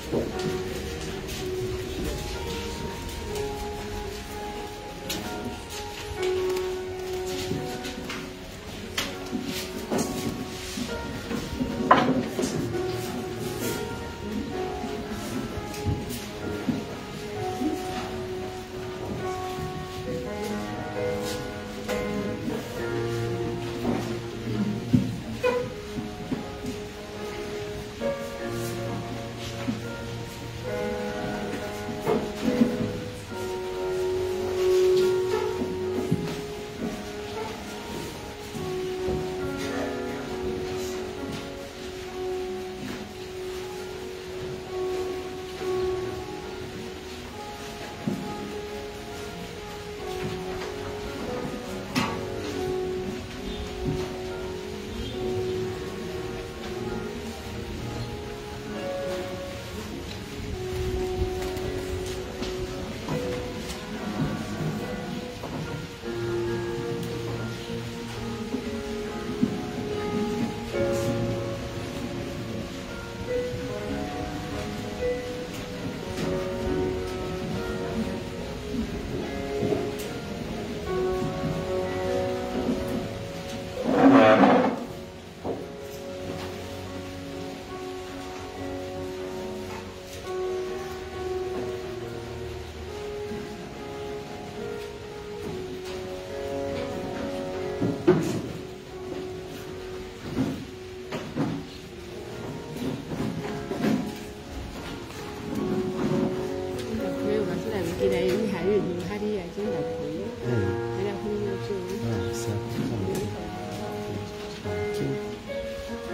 没有吧？是来不及来，你还有你还得来进来朋友， 嗯， 还来朋友住。 啊，是啊，这样子啊，就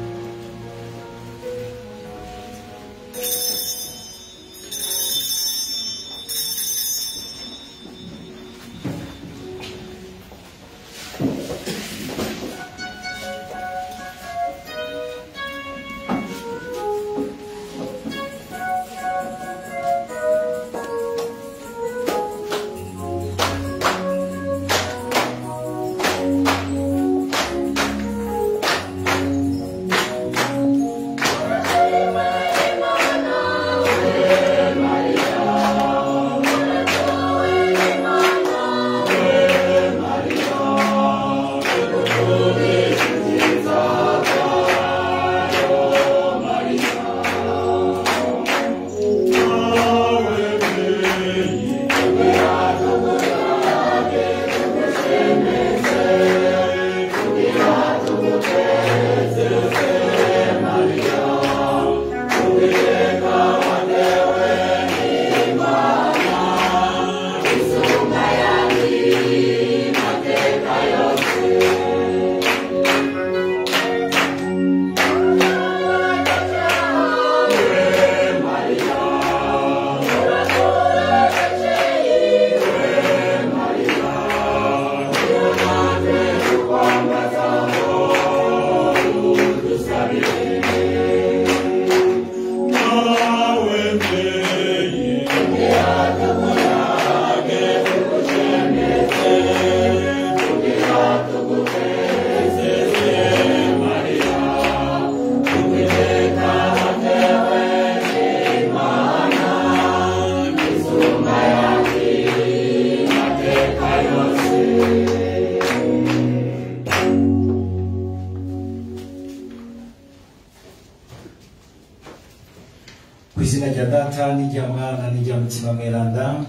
ku izina rya data n'irya mwana n'irya mutima mweranda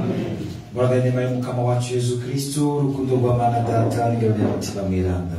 muraga inema y'umukama wacu yezu kristu urukundo rwa mana data n'iryo rya mutima mweranda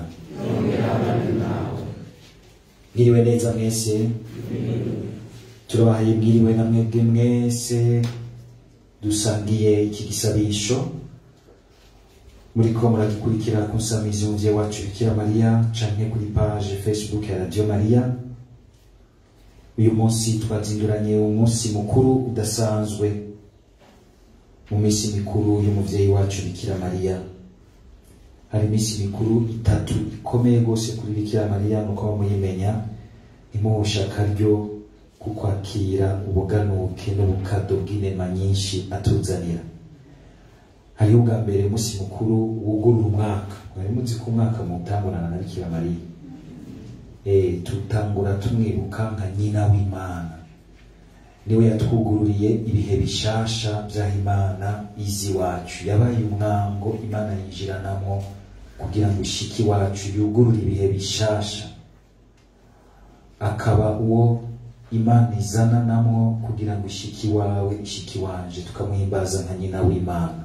mwiriwe neza mwese turabahaye mwiriwe na mwebwe mwese dusangiye iki gisabisho muriko muragikurikira ku nsamizi umuvyeyi wacu bikira mariya canke kuri page facebook ya radio mariya uyu munsi twazinduranye umunsi mukuru udasanzwe mu minsi mikuru y'umuvyeyi wacu bikira mariya hari iminsi mikuru itatu ikomeye rwose kuri bikira mariya nuko muyimenya imuhusha akaryo ku kwakira ubuganuke n'ubukado bw'inema nyinshi atuzanira hariho ubwa mbere umunsi mukuru wugurura umwaka mwari muzi ko umwaka mutangurana na bikira mariya eh, tutangura tumwibuka nka nyina w'imana niwe yatwugururiye ibihe bishasha by'aho imana izi iwacu yabaye umwango imana yinjiranamo kugira ngo ishiki iwacu yugurure ibihe bishasha akaba uwo imana izananamo kugira ngo ishiki iwawe ishiki wanje tukamuhimbaza nka nyina w'imana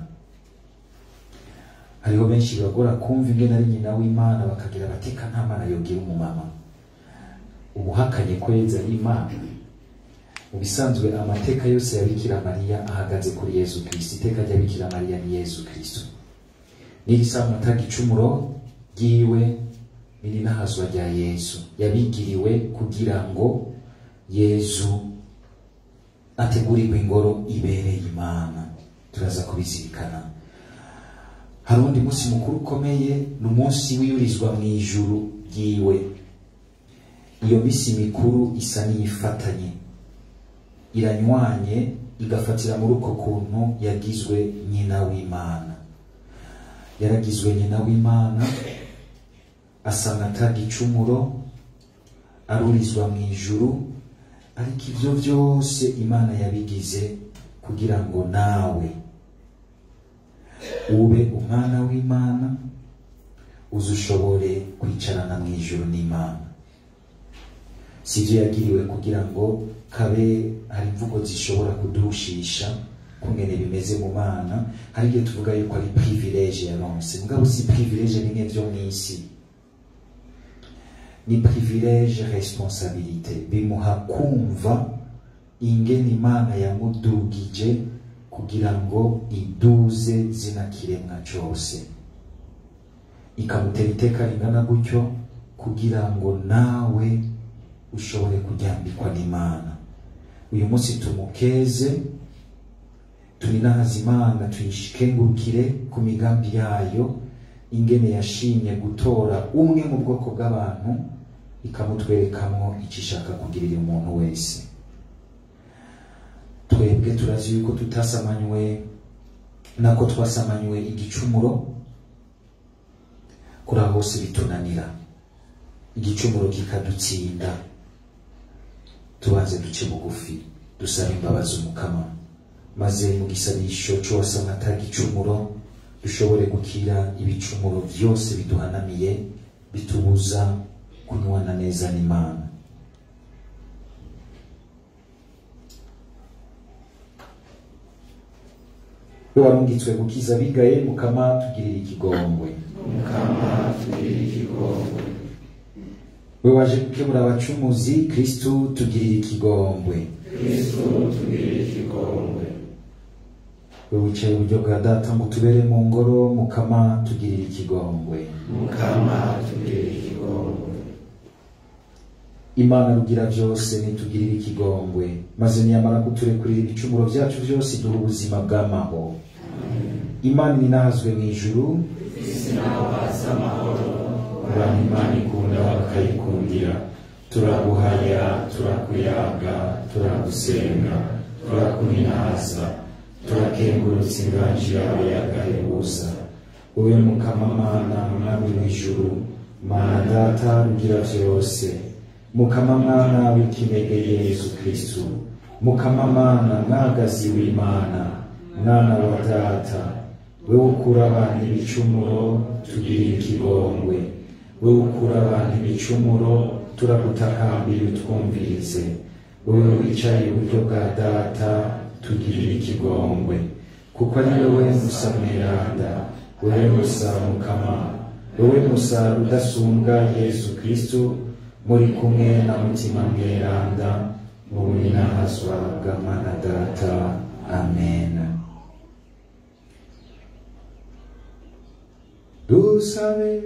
hariho benshi bibagora kumva ingene ari nyina w'imana bakagira bateka nta mana yogira umumama ubuhakanye kweza ari imana mu bisanzwe amateka yose ya bikira mariya ahagaze kuri yezu kristo iteka rya bikira mariya ni yezu kristo n'iri samata gicumuro ryiwe n'irinahazwa rya yezu yabigiriwe kugira ngo yezu ategurirwe ingoro ibereye imana turaza kubizirikana hari undi munsi mukuru ukomeye ni umunsi wiyurizwa mu ijuru ryiwe iyo misi mikuru isa n'iyifatanye iranywanye igafatira muri uko kuntu yagizwe nyina w'imana yaragizwe nyina w'imana asanga atagicumuro arurizwa mu ijuru ariko ibyo byose imana yabigize kugira ngo nawe ube umwana w'imana uze ushobore kwicarana mu ijuru n'imana si ibyo yagiriwe kugira ngo kabe hari imvugo zishobora kudushisha kungene bimeze mu bana hari igihe tuvuga yuko ari privilege yaronse mugabo si privilege bimwe vyo mw'isi ni privilege responsabilite bimuha kumva ingene imana yamudugije kugira ngo iduze zina kiremwa cose ikamutera iteka ringana gutyo kugira ngo nawe ushobore kuryambikwa n'imana uyu munsi tumukeze tuninahaza imana tuyishikengurukire ku migambi yayo ingene yashimye gutora umwe mu bwoko bw'abantu ikamutwerekamwo icyo ishaka kugirira umuntu wese twebwe turazi yuko tutasamanywe nako twasamanywe igicumuro kuri aho hose bitunanira igicumuro kikadutsinda tubanze duce bugufi dusaba imbabazi umukama maze mu gisabisho c'uwasanga atagicumuro dushobore gukira ibicumuro byose biduhanamiye bitubuza kunywana neza n'imana we warungitswe gukiza abigaye mukama tugirira ikigongwe mukama tugirire ikigongwe we waje gukemura abacumuzi kristu tugirira ikigongwe kristu tugirire ikigongwe we wicaye iburyo bwa data ngo tubere mu ngoro mukama tugirira ikigongwe mukama tugirire ikigongwe imana rugira byose nitugirire ikigongwe maze niyamara kuturekurira ibicumuro byacu byose duha ubuzima bw'amahoro imana ninahazwe mu ijuru abantu imana ikunda bakayikundira turaguhaya turakuyaga turagusenga turakuninaza turakengurutsa inganji yawe yagahebuza wowe mukamamana mwami w'ijuru mana data rugira byose mukama mwana w'ikinege yesu kristu mukama mana mwagazi w'imana mwana wa data wewe ukura abantu ibicumuro tugirire ikigongwe wewe ukura abantu ibicumuro turagutakambira utwumvirize wewe wicaye iburyo bwa data tugirire ikigongwe kuko ari wowe musa mweranda wewe musa mukama wewe musa rudasumbwa yesu kristu muri kumwe na mutima mweranda mu buninahazwa bwa mana data amen dusabe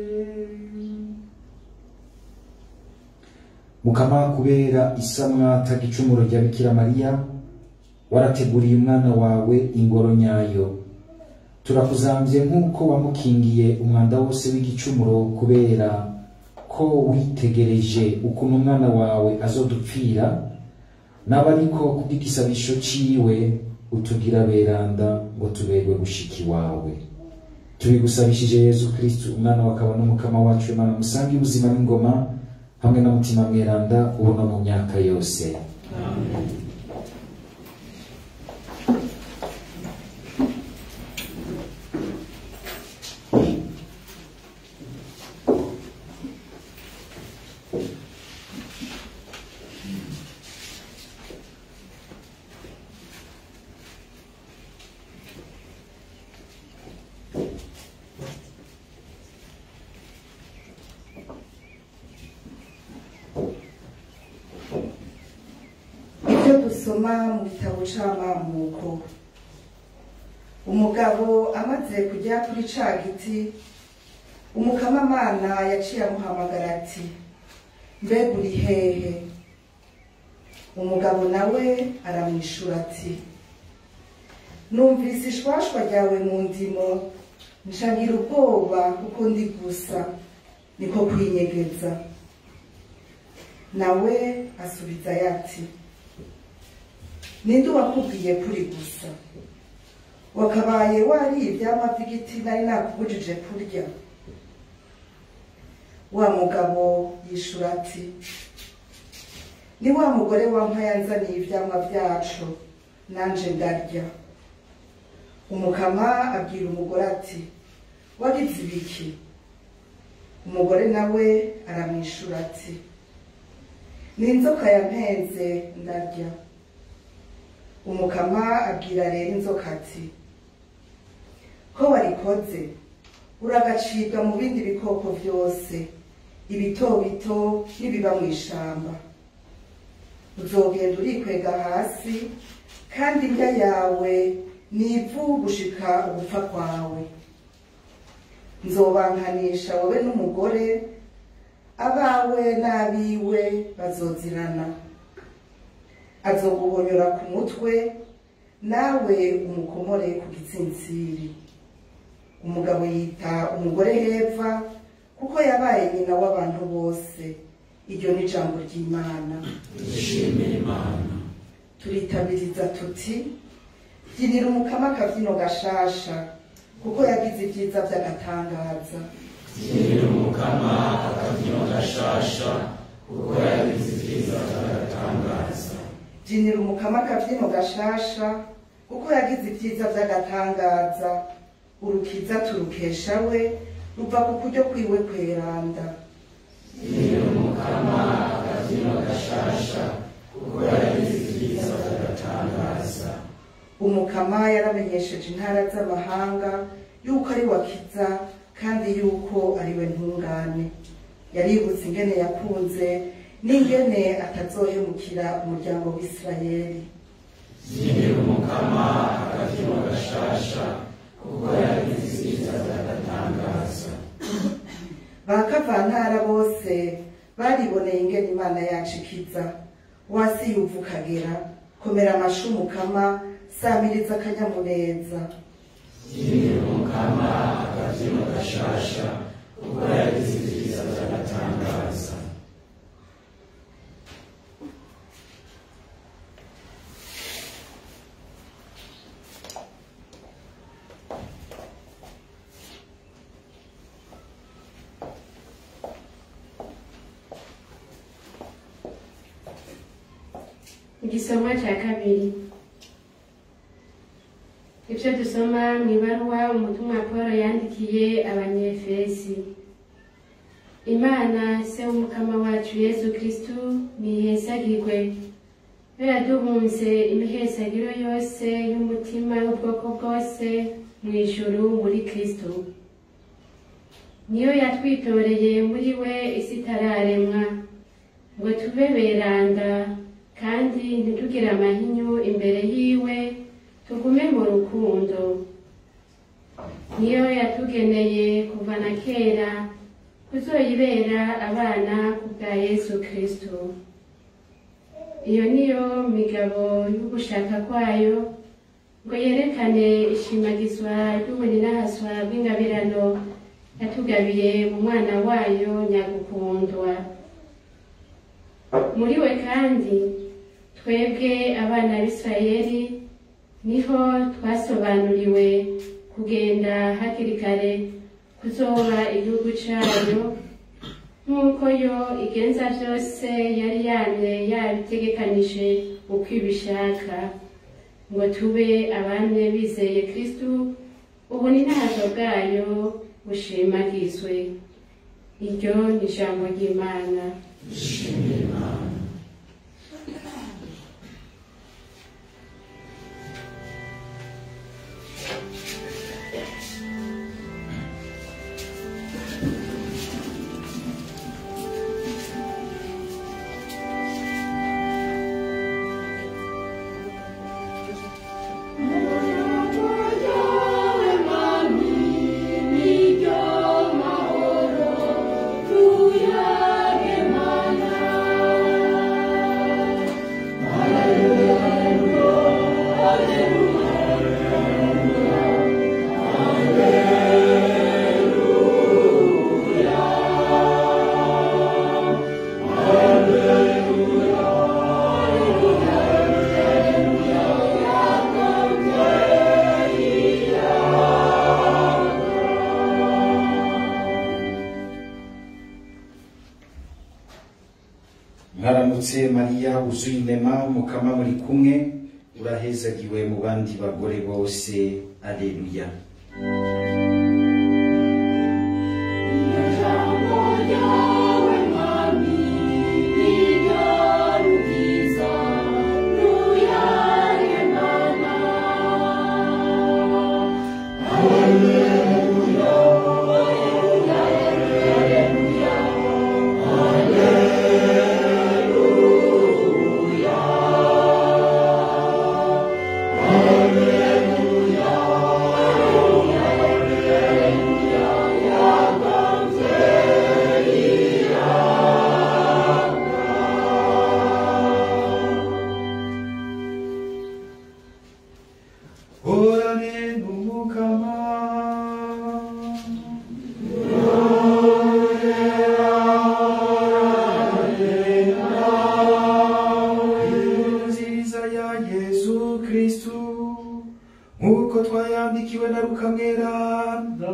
mukama kubera isamwa tagicumuro rya bikira mariya warateguriye umwana wawe ingoro nyayo turakuzambye nk'uko wamukingiye umwanda wose w'igicumuro kubera ko witegereje ukuntu umwana wawe azodupfira naba ariko kubw'igisabisho ciwe utugira beranda ngo tuberwe gushika iwawe tubigusabishije yezu kristu umwana wakaba n'umukama wacu imana musange ubuzima n'ingoma hamwe na mutima mweranda ubu no mu myaka yose dusoma mu gitabo c'amamuko umugabo amaze kujya kuri ca giti umukamamana yaciye amuhamagara ati mbega uri hehe umugabo nawe aramwishura ati numvise ishwashwa ryawe mu ndimo nshangira ubwoba kuko ndi gusa niko kwinyegeza nawe asubiza yati ninde wakubwiye kuri gusa wakabaye wariye ivyamwa vy'igiti nari nakubujije kurya wa mugabo yishura ati ni wa mugore wampa yanzaniye ivyamwa vyacu nanje ndarya umukama abwira umugore ati wagize ibiki umugore nawe aramwishura ati ni inzoka yampenze ndarya umukama abwira rero inzoka ati ko warikoze uragacibwa mu bindi bikoko byose ibito bito n'ibiba mu ishamba uzogenda urikwega hasi kandi indya yawe ni ivu gushika ugupfa kwawe nzobankanisha wowe n'umugore abawe n'abiwe bazozirana azoguhonyora ku mutwe nawe umukomore ku gitsintsiri umugabo yita umugore heva kuko yabaye nyina w'abantu bose iryo ni ijambo ry'imana dushimire imana turitabiriza tuti byinira umukama akabyino gashasha kuko yagize ibyiza by'agatangaza byinira umukama akabyino gashasha kuko yagize ibyiza by'agatangaza byinira umukama akabyino gashasha kuko yagize ibyiza by'agatangaza urukiza turukesha we ruva ku kuryo kwiwe kweranda byinira umukama akabyino gashasha kuko yagize ibyiza by'agatangaza umukama yaramenyesheje intara z'amahanga yuko ari wakiza kandi yuko ari we ntungane yaributse ingene yakunze n'ingene atazohemukira umuryango w'isirayeli byinira umukama akabyino gashasha kuko yagize ibyiza by'agatangaza bakavantara bose bariboneye ingene imana yacu ikiza wasi yuva ukagera komera amashi umukama samiriza akanyamuneza byinira umukama akabyino gashasha kuko yagize ibyiza by'agatangaza igisomwa cya kabiri ibyo dusoma mu ibaruwa umutumwa paul yandikiye abanyefesi imana se w'umukama wacu yezu kristu nihesagirwe yo yaduhunze imihesagiro yose y'umutima y'ubwoko bwose mu ijuru muri kristu niyo yatwitoreye muri we isi itararemwa ngo tube beranda kandi ntitugire amahinyu imbere yiwe tugume mu rukundo niyo yatugeneye kuva na kera kuzoyibera abana ku bwa yesu kristo iyo niyo migabo y'ugushaka kwayo ngo yerekane ishimagizwa ry'ubuninahaswa bw'ingabirano yatugabiye mu mwana wayo nyagukundwa muri we kandi twebwe abana b'isirayeli niho twasobanuriwe kugenda hakiri kare kuzoba igihugu cyayo nk'uko yo igenza byose yari yamye yabitegekanije uko ibishaka ngo tube abane bizeye kristu ubu ni ntazo bwayo bushimagizwe iryo ni ijambo ry'imana dushimire imana mariya wuzuye inema mukama muri kumwe urahezagiwe mu bandi bagore bose aleluya horane n'umukama Inkuru nziza ya yesu kristu nk'uko twayandikiwe na rukamweranda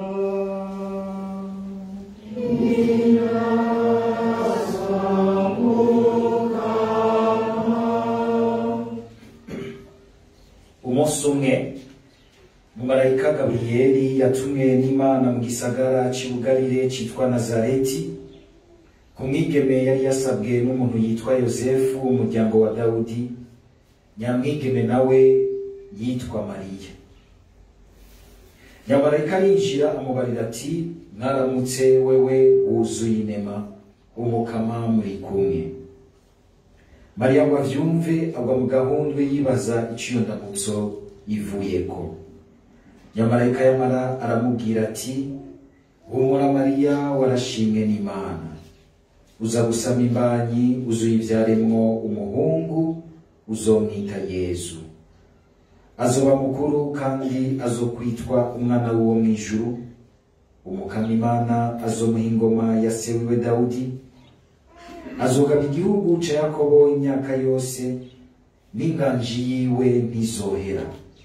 umunsi umwe umumarayika gaburiyeli yatumwe n'imana mu gisagara cy'ubugarire cyitwa nazareti ku mwigeme yari yasabwe n'umuntu yitwa yosefu umuryango wa dawudi nyamwigeme nawe yitwa mariya nyamarayika arinjira amubarira ati mwaramutse wewe wuzuye inema umukama muri kumwe mariya ngo avyumve agwa mu gahundwe yibaza ico iyo ndamutso ivuyeko nyamarayika yamara aramubwira ati humura mariya warashimwe n'imana uza gusama imbanyi uzuyivyaremwo umuhungu uzomwita yezu azoba mukuru kandi azokwitwa umwana w'uwo mw'ijuru umukama imana azomuha ingoma ya se wiwe dawudi azogaba igihugu ca yakobo imyaka yose n'inganji yiwe ntizohera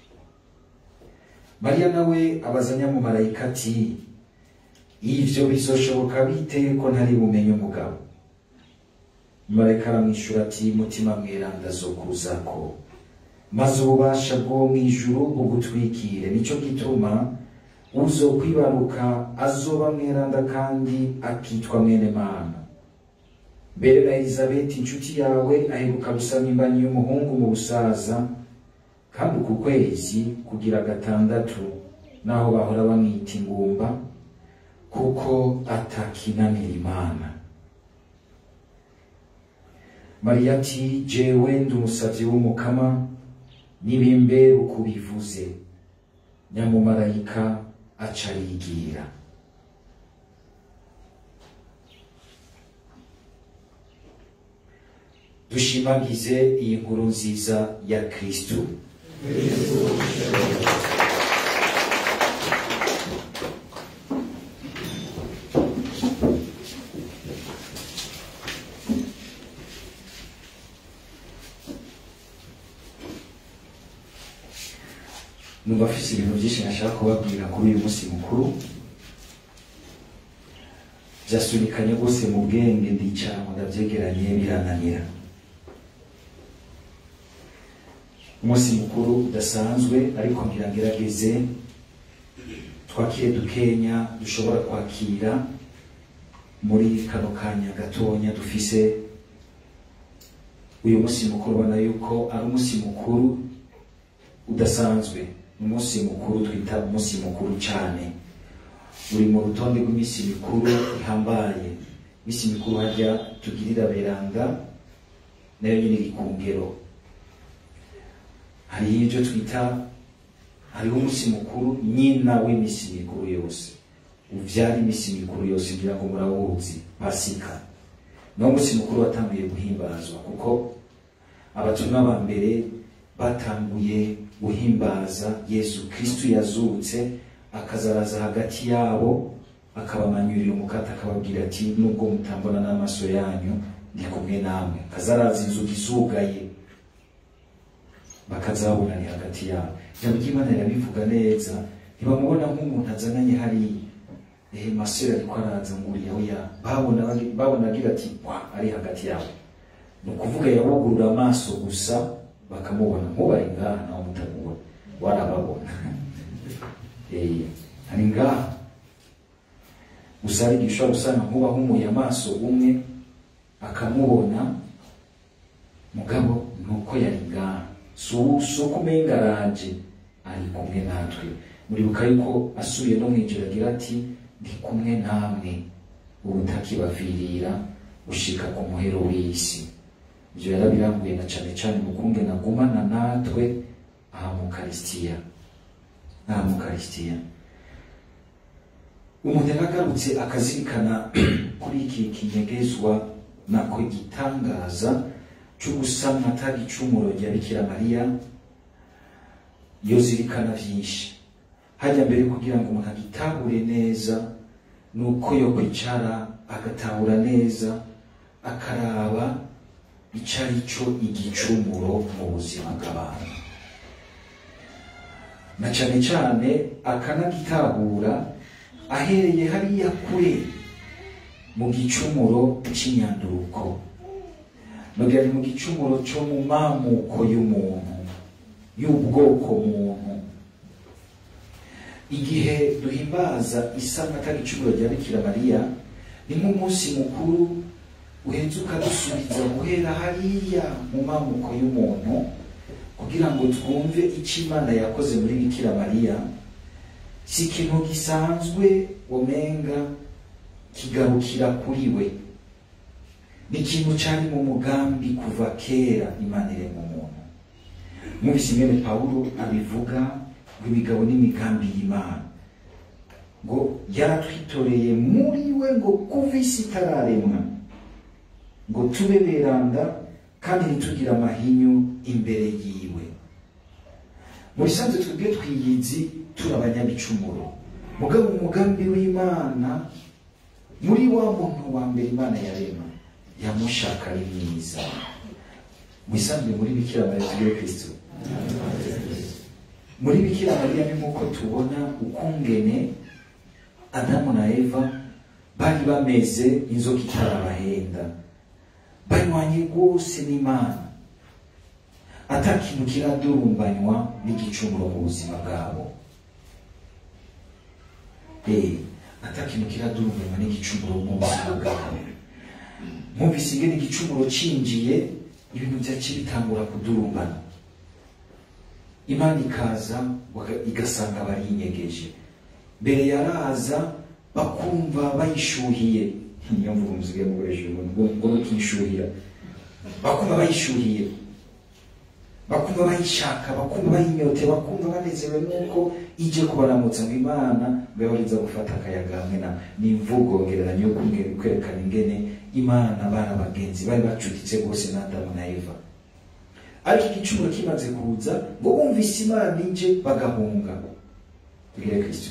mariya nawe abaza nyamumarayika ati ivyo bizoshoboka bite ko ntari bumenye umugabo marayika aramwishura ati mutima mweranda azokuzako maze ububasha bwo mw'ijuru bugutwikire nico gituma uzokwibaruka azoba mweranda kandi akitwa mwene mana mbere na elizabeti inshuti yawe aheruka gusama imbanyi y'umuhungu mu busaza kandi uku kwezi kugira gatandatu naho bahora bamwita ingumba kuko atakinanira imana mariya ati jewe ndi umusavyi w'umukama nibimbe uko bivuze nyamumarayika aca arigira dushimagize iyi nkuru nziza ya kristu numva afise ibintu byinshi nashaka kubabwira kuri uyu munsi mukuru vyasunikanye rwose mu bwenge ndicara ngo ndavyegeranye birananira umunsi mukuru udasanzwe ariko ngira ngerageze twakire dukenya dushobora kwakira muri kano kanya gatonya dufise uyu munsi mukuru ubona yuko ari umunsi mukuru udasanzwe ni umunsi mukuru twita umunsi mukuru cyane uri mu rutonde rw'iminsi mikuru ihambaye iminsi mikuru harya tugirira beranda nayo nyine iri ku ngero hariho ibyo twita hariho umunsi mukuru nyina w'iminsi mikuru yose uvyara iminsi mikuru yose ngira ngo murawuzi pasika niwo munsi mukuru watanguye guhimbazwa kuko abatumwa ba mbere batanguye guhimbaza yesu kristu yazutse akazaraza hagati yabo akabamanyurira umukate akababwira ati nubwo mutambona n'amaso yanyu ndi kumwe namwe akazaraza inzugi zugaye bakazabonani hagati yabo ijambo ry'imana rirabivuga neza ntibamubona nk'umuntu azananye hariya ehe masore ariko araza ngo uriya oya babona babona agira ati wa ari hagati yabo ni ukuvuga yabugurura amaso gusa bakamubona nk'ubari ngaha nawe mutamubona warababona Eh, hari ngaha gusa hari igihe ushobora gusanga nk'uba ahumuye amaso umwe akamubona mugabo ni uko yari ngaha si ubu- si uko umenga araje ari kumwe natwe muribuka yuko asubiye no mw'ijoro agira ati ndi kumwe namwe ubutakibavirira gushika ku muhero w'isi ibyo yarabirambuye na cane cane mu kungena agumana natwe aha mu karisitiya aha mu karisitiya umuntu yaragarutse akazirikana kuri iki kinyegezwa nako gitangaza cyo gusamwa atari icumuro rya bikira mariya yozirikana byinshi hajya mbere kugira ngo umuntu agitahure neza ni uko yo kwicara agatahura neza akaraba icyo ari cyo igicumuro mu buzima bw'abantu na cyane cyane akanagitahura ahereye hariya kure mu gicumuro cy'inyanduruko nubwo ari mu gicumuro cyo mu mamuko y'umuntu y'ubwoko muntu igihe duhimbaza isanga atari icumuro rya bikira mariya ni nk'umunsi mukuru uhetse ukadusubiza guhera hariya mu mamuko y'umuntu kugira ngo twumve icyo imana yakoze muri bikira mariya si ikintu gisanzwe womenga kigarukira kuri we ni ikintu cyari mu mugambi kuva kera imana irema umuntu mwumvise ingene pawulo abivuga ngo imigabo n'imigambi y'imana ngo yaratwitoreye muri we ngo kuva isi itararemwa ngo tube beranda kandi ntitugire amahinyu imbere yiwe mu bisanzwe twebwe twiyizi turi abanyabicumuro mugabo umugambi w'imana muri wa muntu wa mbere imana yarema yamushaka ari mwiza mu bisanzwe muri bikira mariya tugire kristo muri bikira mariya ni nk'uko tubona ukungene adamu na eva bari bameze inzoka itarabahenda banywanye rwose n'imana ata kintu kiradurumbanywa n'igicumuro mu buzima bwabo Eh, ata kintu kiradurumbanywa n'igicumuro mu buzima bwabo mwumvise ingene igicumuro cinjiye ibintu byaciye bitangura kudurumbana imana ikaza waka- igasanga bariyinyegeje mbere yaraza bakumva bayishuhiye niyo mvuga umuzigaye mukoresha ubuntu ngo ngo ntukishuhira bakumva bayishuhiye bakumva bayishaka bakumva bayinyote bakumva banezerewe nuko ije kubaramutsa ngo imana ngo yabariza gufata akayaga hamwe na ni imvugo ngereranyo yo kumwe- kwerekana ingene imana bari abagenzi bari bacuditse rwose na adamu na eva ariko igicumuro kimaze kuza ngo bumvise imana ije bagahunga tugire kristo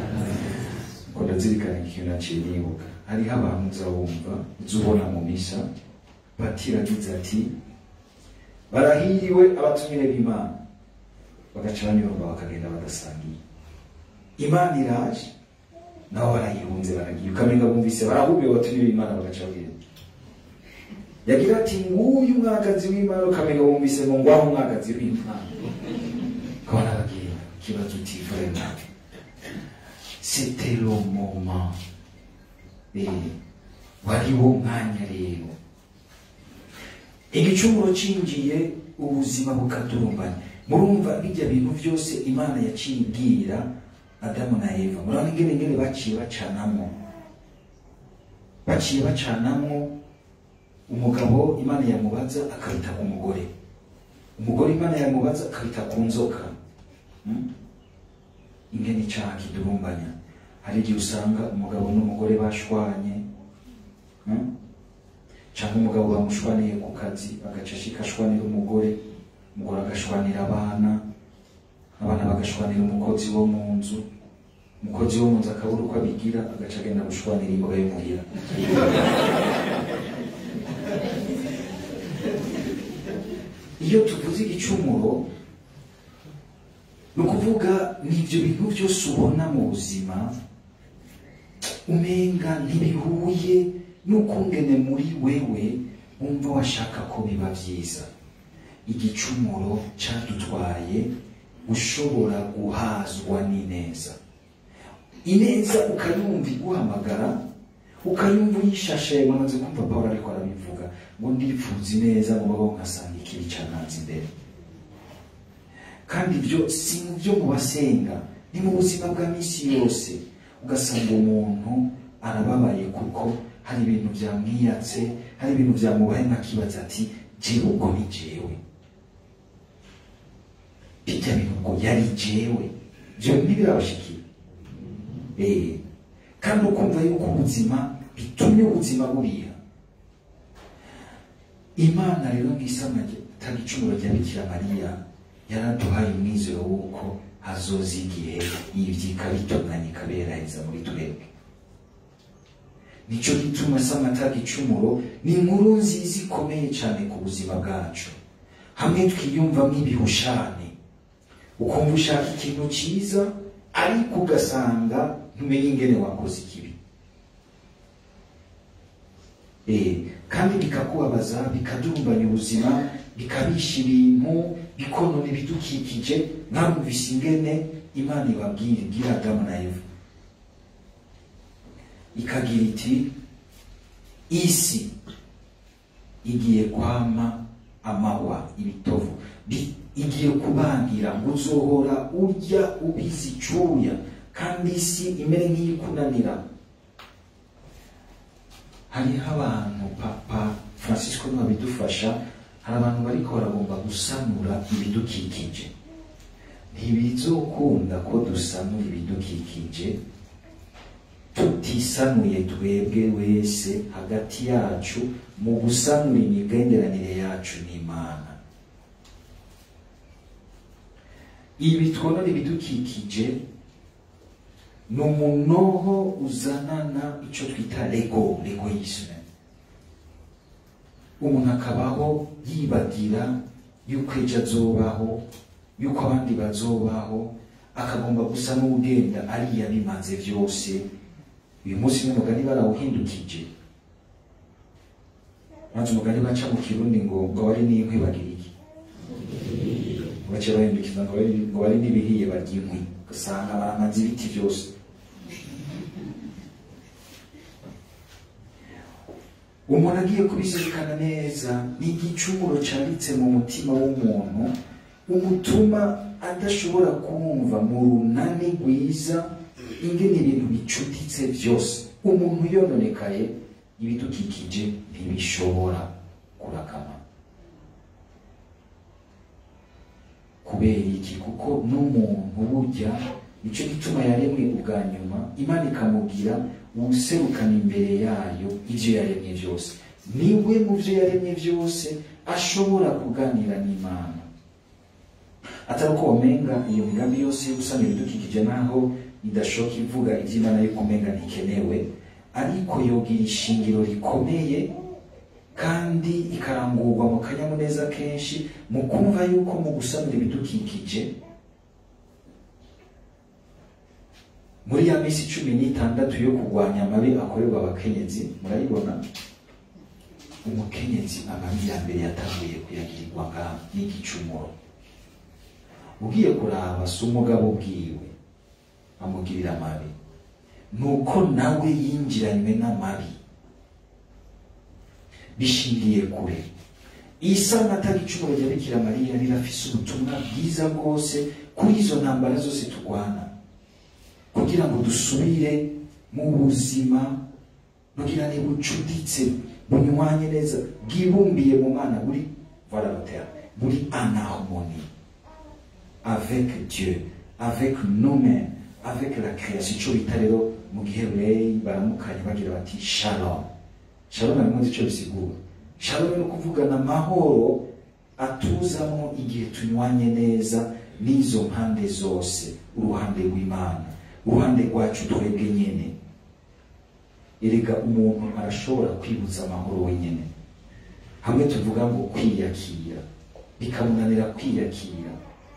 ngo ndazirikana ikintu naciye nibuka hariho abantu uzabumva uzubona mu misa patira agize ati barahiriwe abatumire b'imana bagaca banyurwa bakagenda badasangiye imana iraje nabo barayihunze baragiye ukamenga bumvise barahubiwe abatumire b'imana bagaca bagenda yagira ati nguyu umwagazi w'imana ukamenga bumvise ngo ngwaho umwagazi w'imana ukabona bagenda ikibazo utivure nawe c'était le moment Eh, wari wo mwanya rero igicumuro cinjiye ubuzima bukadurumbanya murumva bijya bintu byose imana yaciye ibwira adamu na eva murabona ingene ingene baciye bacanamo baciye bacanamo umugabo imana yamubaza akabita ku mugore umugore imana yamubaza akabita ku nzoka Hmm? ingene icaha kidurumbanya hari igihe usanga umugabo n'umugore bashwanye hmm? cyangwa umugabo bamushwaniye ku kazi agaca ashika ashwanira umugore umugore agashwanira abana abana bagashwanira umukozi wo mu nzu umukozi wo mu nzu akabura uko abigira agaca agenda gushwanira imboga yo muhira iyo tuvuze igicumuro ni ukuvuga ni ibyo bintu byose ubona mu buzima umenga ntibihuye n'ukungene muri wewe wumva washaka ko biba byiza igicumuro cyadutwaye ushobora guhazwa n'ineza ineza ukayumva iguhamagara ukayumva uyishashe wamaze kumva pawulo ariko arabivuga ngo ndipfuza ineza ngo babaho nkasanga ikibi cyananze imbere kandi ibyo si mu byo mu basenga ni mu buzima bwa minsi yose ugasanga umuntu arababaye kuko hari ibintu byamwiyatse hari ibintu byamubaye nkakibaza ati jewe ubwo ni jewe bijya bintu ngo yari jewe ibyo ntibirabashikira Eh, kandi ukumva yuko ubuzima bitumye ubuzima buriha imana rero nk'isama atari icumuro rya bikira mariya yaraduhaye umwizero w'uko hazoza igihe ivyo ikabitunganya ikaberaheza muri twebwe nico gituma sama atari icumuro ni inkuru nziza ikomeye cyane ku buzima bwacu hamwe twiyumvamo ibihushane ukumva ushaka ikintu cyiza ariko ugasanga ntumenye ingene wakoze ikibi Eh, kandi bikakubabaza bikadurumbanya ubuzima bikabisha ibintu bikonona ibidukikije mwamvise ingene imana ibabwira ibwira adamu na eva ikagira iti isi igiye kwama amahwa ibitovu Bi- igiye kubangira ngo uzohora urya ubizi icuya kandi isi imere nk'iyikunanira hariho abantu papa francisco niwe abidufasha hari abantu bariko baragomba gusanura ibidukikije ntibizokunda ko dusanura ibidukikije tutisanuye twebwe wese hagati yacu mu gusanura imigenderanire yacu n'imana ibi twonora ibidukikije ni umunoho uzanana icyo twita lego legoisme umuntu akabaho yibagira yuko ejo azobaho yuko abandi bazobaho akagomba gusa n'ugenda ariya bimaze byose uyu munsi n'umugani barawuhindukije maze umugani baca mu kirundi ngo ngo wari n'inkwi bagira iki baca bahindukiza ngo bari ngo bari n'ibihiye barya inkwi ugasanga baramaze ibiti byose umuntu agiye kubizirikana neza ni igicumuro cyanditse mu mutima w'umuntu umutuma adashobora kumva mu runani rwiza ingene ibintu bicuditse byose umuntu yononekaye ibidukikije ntibishobora kurakama kubera iki kuko n'umuntu burya nicyo gituma yaremwe ubwa nyuma imana ikamubwira userukana imbere yayo ibyo yaremye byose niwe mu byo yaremye byose ashobora kuganira n'imana atari uko wamenga iyo migambi yose yo gusana ibidukikije naho idashoka ivuga iby'imana yuko umenga ntikenewe ariko yogira ishingiro rikomeye kandi ikarangurwa mu kanyamuneza kenshi mu kumva yuko mu gusanura ibidukikije muri ya minsi cumi n'itandatu yo kurwanya amabi akorerwa abakenyezi murayibona umukenyezi amabi ya mbere yatanguye kuyagirirwa ngaha n'igicumuro ugiye kuraba si umugabo ubwiwe amugirira amabi nuko nawe yinjiranywe n'amabi bishingiye kure isa atari icumuro rya bikira mariya rirafise ubutumwa bwiza bwose kuri izo ntambara zose turwana kugira ngo dusubire mu buzima bugirane bucuditse bunywanye neza bwibumbiye mu mana buri voilà le terme buri en harmonie avec Dieu avec nous-mêmes avec la création ico bita rero mu gihe rey baramukanye bagira bati shalom shalom ntimuzi ico bisigura shalom ni ukuvugana amahoro atuzamo igihe tunywanye neza n'izo mpande zose uruhande rw'imana uruhande rwacu twebwe nyene erega umuntu arashobora kwibuza amahoro wenyine hamwe tuvuga ngo kwiyakira bikamunanira kwiyakira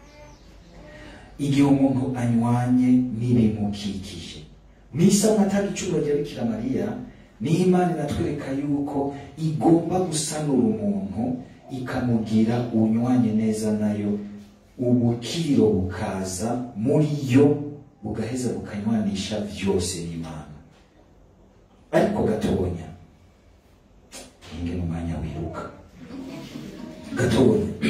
igihe umuntu anywanye n'ibimukikije mu isaha atari icumuro rya bikira mariya niyo imana inatwereka yuko igomba gusanura umuntu ikamugira unywanye neza nayo ubukiro bukaza muri yo bugaheza bukanywanisha byose n'imana ariko gatonya inge mu mwanya wiruka gatonya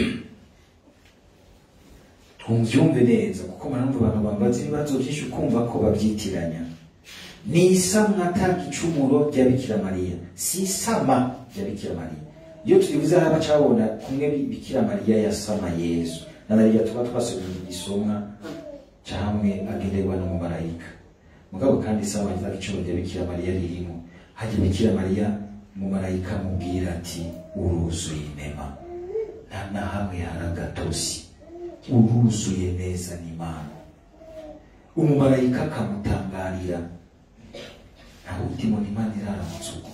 twumvyumve neza kuko maramva abantu bambaza ibibazo byinshi ukumva ko babyitiranya ni isamwa ata gicumuro rya bikira mariya si isama rya bikira mariya iyo tubivuze haba cabona kumwe bikira mariya yasama yezu nanariya tuba twasomye igisomwa camwe agenderwa n'umumarayika mugabo kandi isama rya gicumuro rya bikira mariya ririmo hajya bikira mariya umumarayika amubwira ati uruzuye inema nta na hamwe hari agatosi uruzuye neza n'imana umumarayika akamutangarira ntawe utima n'imana iraramutse uko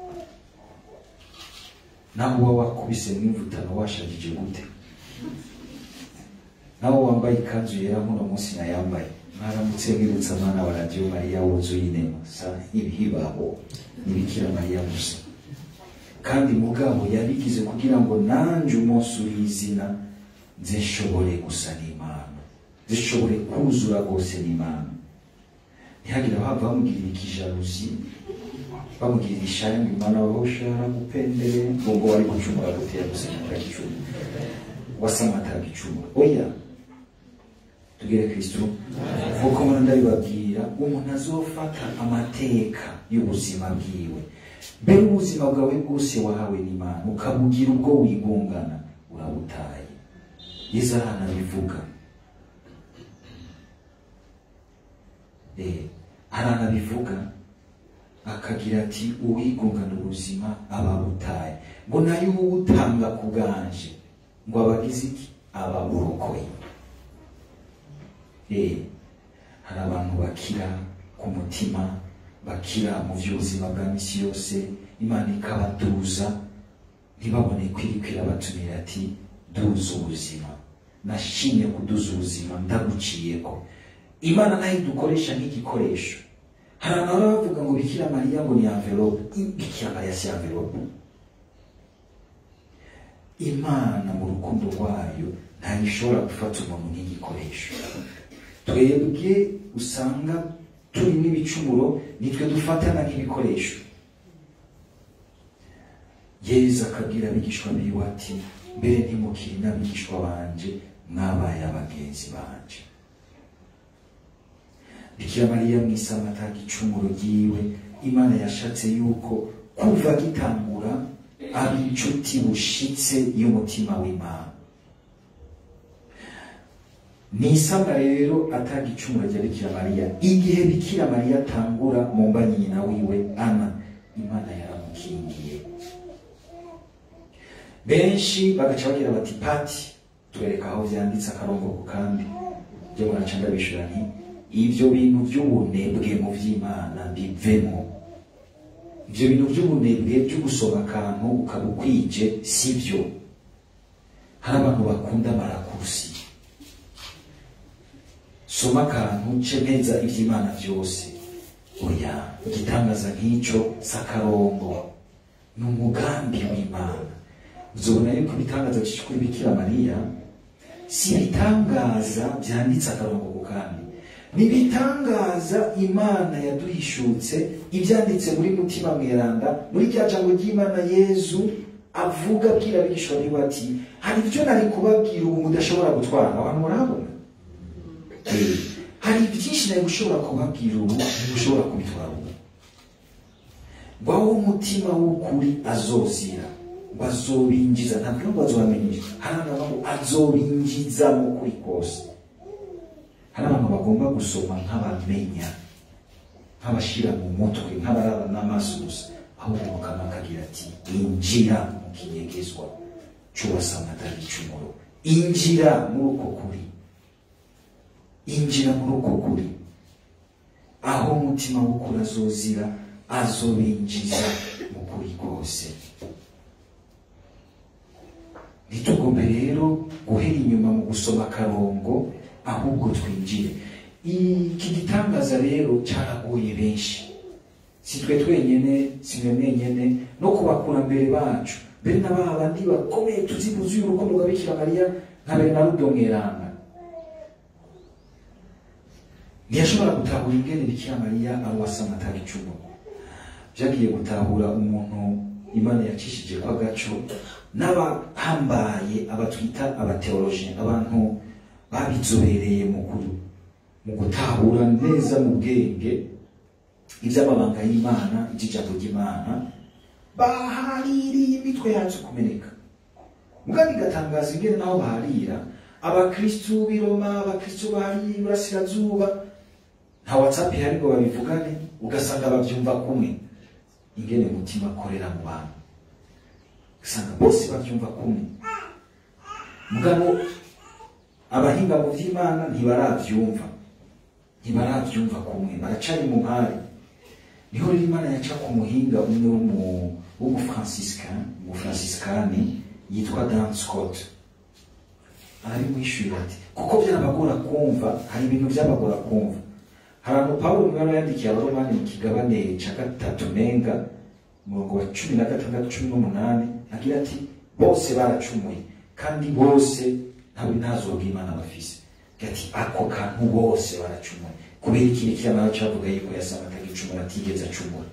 nawe uba wakubise mw'imvutano washagije gute nawe wambaye ikanzu yera muno munsi nayambaye mwaramutse mwibutsa mwana wa radiyo mariya wuzuye inema sa ibihibaho ntibikira mariya gusa kandi mugabo yabigize kugira ngo nanje umunsi uri izina zishobore gusa n'imana zishobore kuzura rwose n'imana ntihagire abahava bamugirira ikijaruzi bamugirira ishari ngo imana waho ushara gupendere ngo wari gucumura gutera gusenya atagicuma wasama atagicuma oya tugere kristo nkuko mbona ndabibabwira umuntu azofata amateka y'ubuzima bwiwe mbere ubuzima bwawe bwose wahawe n'imana ukabugira ubwo wigungana urabutaye yesu aranabivuga aranabivuga akagira ati uwigungana ubuzima aba abutaye ngo nayo uwutanga ku bwanje ngo abagize iki aba burokoye hari abantu bakira ku mutima bakira mu by'ubuzima bwa misi yose imana ikabatuza ntibabone kwirikwira batumira ati duza ubuzima nashimye kuduza ubuzima ndaguciyeko imana nayo idukoresha nk'igikoresho hari abantu baba bavuga ngo bikira mariya ngo ni envelope bikira mariya si envelope imana mu rukundo rwayo ntayo ishobora gufata umuntu nk'igikoresho twebwe usanga turi n'ibicumuro nitwe dufatana nk'ibikoresho yezu akabwira abigishwa biwe ati mbere ntimukiri n'abigishwa banje mwabaye abagenzi banje bikira mariya mu isamata gicumuro ryiwe imana yashatse yuko kuva gitangura aba inshuti bushitse y'umutima w'imana ni isabwa rero atagicumuro rya bikira mariya igihe bikira mariya atangura mu mba nyina wiwe ana imana yaramukingiye benshi bagaca bagira bati pati twereka aho vyanditse akarongo ku kandi byo muraca ndabishura nti ivyo bintu vy'ubunebwe mu vy'imana bivemo ivyo bintu vy'ubunebwe vyo gusoma akantu ukaba ukwije sivyo hari abantu bakunda marakusi soma akantu ce neza ivy'imana vyose oya igitangaza nk'ico sakarongo ni umugambi w'imana uzobona yuko ibitangaza vyinshi kuri bikira mariya si ibitangaza vyanditse akarongo ku kandi ni ibitangaza imana yaduhishutse ivyanditse muri mutima mweranda muri rya jambo ry'imana yezu avuga abwira abigishwa biwe ati hari ivyo nari kubabwira ubu mudashobora gutwara abantu murahabona Eh, hari byinshi nari gushobora kubabwira ubu ntimushobora kubitwara ubu ngwaho umutima w'ukuri azozira ngo azobinjiza ntabwo ngo azobamenyesha hari abantu ngo azobinjiza mu kuri kose hari abantu bagomba gusoma nk'abamenya nk'abashira mu mutwe nk'abarara n'amaso gusa ahubwo mukama akagira ati injira mu kinyegezwa c'uwasanga atari icumuro injira muri uko kuri injira muri uko kuri aho umutima w'ukuri azozira azobinjiza mu kuri kose ntitugombe rero guhera inyuma mu gusoma akarongo ahubwo twinjire iki gitangaza rero cyaragoye benshi si twe twenyene si mwe mwenyene no ku bakurambere bacu mbere na ba bandi bakomeye tuzi buzuye urukundo rwa bikira mariya nka benarudo mweranga ntiyashobora gutahura ingene bikira mariya ari uwasama atari icumu vyagiye gutahura umuntu imana yacishije ko agaco n'abahambaye abatwita abateoloje abantu babizobereye mu kuru mu gutahura neza mu bwenge iby'amabanga y'imana iby'ijambo ry'imana bahaririye imitwe yacu kumeneka mugabo igatangaza ingene naho baharira abakristu b'i roma abakristu bahariye iburasirazuba nta whatsapp ihari ngo babivugane ugasanga babyumva kumwe ingene umutima akorera mu bantu ugasanga bose babyumva kumwe mugabo abahinga mu by'imana ntibarabyumva ntibarabyumva kumwe baracari mu mpari niho rero imana yaca ku muhinga umwe w'umu- w'umufranciscan umufranciscani yitwa dan scott arabimwishyurira ati kuko byabagora kumva hari ibintu byabagora kumva hari ahantu pawulo mwari yandikiye abaromani mu kigabane cya gatatu nenga umurongo wa cumi na gatandatu cumi n'umunani agira ati bose baracumuye kandi bose ntabwo ntazoga imana bafise Agira ati ako kantu bose baracumuye kubera ikindi kiramara cyavuga yuko yasanga atagicumura atigeze acumura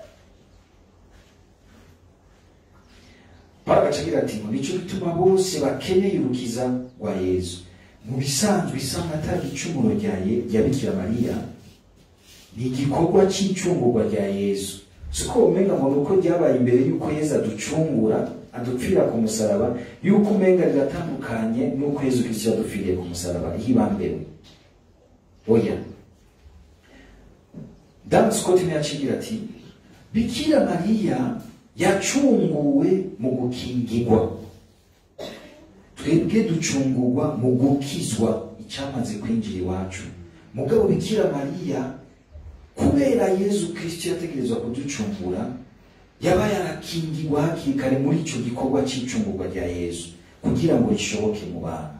Pawulo agaca agira ati ngo nicyo gituma bose bakeneye urukiza rwa yezu mu bisanzwe isanga atari icumuro rya Ye- rya bikira mariya ni igikorwa cy'icungurwa rya yezu siko umenga ngo nuko ryabaye imbere y'uko yezu aducungura adupfira ku musaraba y'uko umenga riratandukanye n'uko yezu kristo yadupfiriye ku musaraba hibambewe oya dan scott niwe yacigira ati bikira mariya yacunguwe mu gukingirwa twebwe ducungurwa mu gukizwa icyamaze kwinjira iwacu mugabo bikira mariya kubera yezu kristo yategerezwa kuducungura yaba yarakingirwa hakiri kare muri icyo gikorwa cy'icungurwa rya yezu kugira ngo rishoboke mu bantu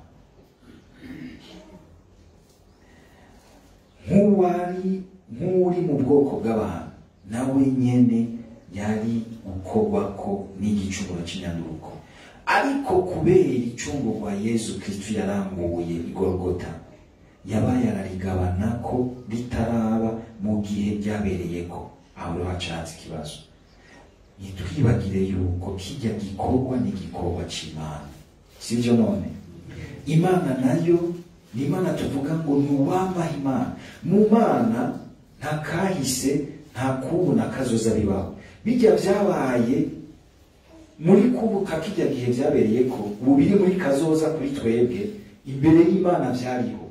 nk'uwari nk'uri mu bwoko bw'abantu nawe nyene yari gukorwako n'igicumuro cy'inyanduruko ariko kubera icungurwa yezu kristo yarambuye igorogota yaba yararigabana ko ritaraba mu gihe ryabereyeko aho rero hacanze ikibazo ntitwibagire yuko kijya gikorwa ni igikorwa cy'imana sibyo none imana nayo ni imana tuvuga ngo ni uwamaha imana mu mana nta kahise nta kubu na kazoza bibaho bijya byabaye muri kubuka kijya gihe byabereye ko ubu biri muri kazoza kuri twebwe imbere y'imana byariho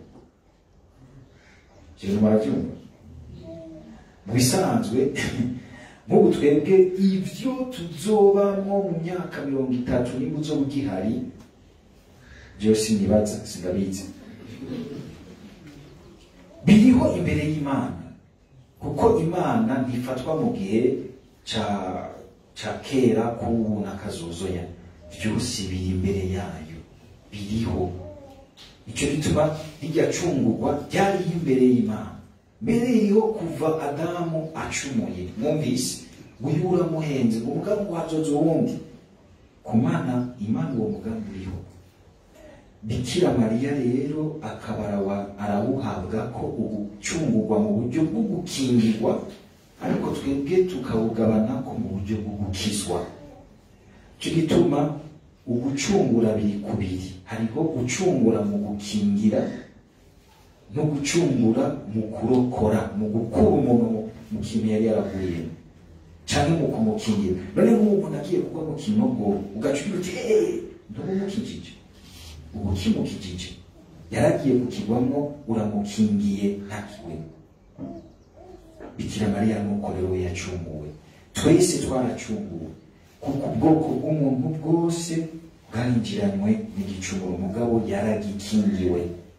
ibyo murabyumva mu bisanzwe nk'ubu twebwe ibyo tuzobamo mu myaka mirongo itatu nimba uzoba ugihari byo sinibaza sindabizi biriho imbere y'imana kuko imana ntifatwa mu gihe ca ca kera k'ubu na kazozoya byose biri imbere yayo biriho nicyo gituma rijya cungurwa ryariho imbere y'imana mbere iriho kuva adamu acumuye mwumvise uyu uramuhenze ngo umugambi wazoza uwundi ku mana imana uwo mugambi uriho bikira mariya rero akaba arawa- arawuhabwa ko ugucungurwa mu buryo bwo gukingirwa ariko twebwe tukawugabana ko mu buryo bwo gukizwa cyo gituma ugucungura biri kubiri hariho gucungura mu gukingira no gucungura mu kurokora mu gukura umuntu mu- mu kintu yari yaraguyemo cyangwa mu kumukingira none nk'ubu umuntu agiye kugwa mu kinogo ugaca ugira uti eee ndumumukijije ubu kimukijije yaragiye kukigwamo uramukingiye ntakiwe bikira mariya nuko rero we yacunguwe twese twaracunguwe kuko ubwoko bw'umuntu bwose bwarinjiranywe n'igicumuro mugabo yaragikingiwe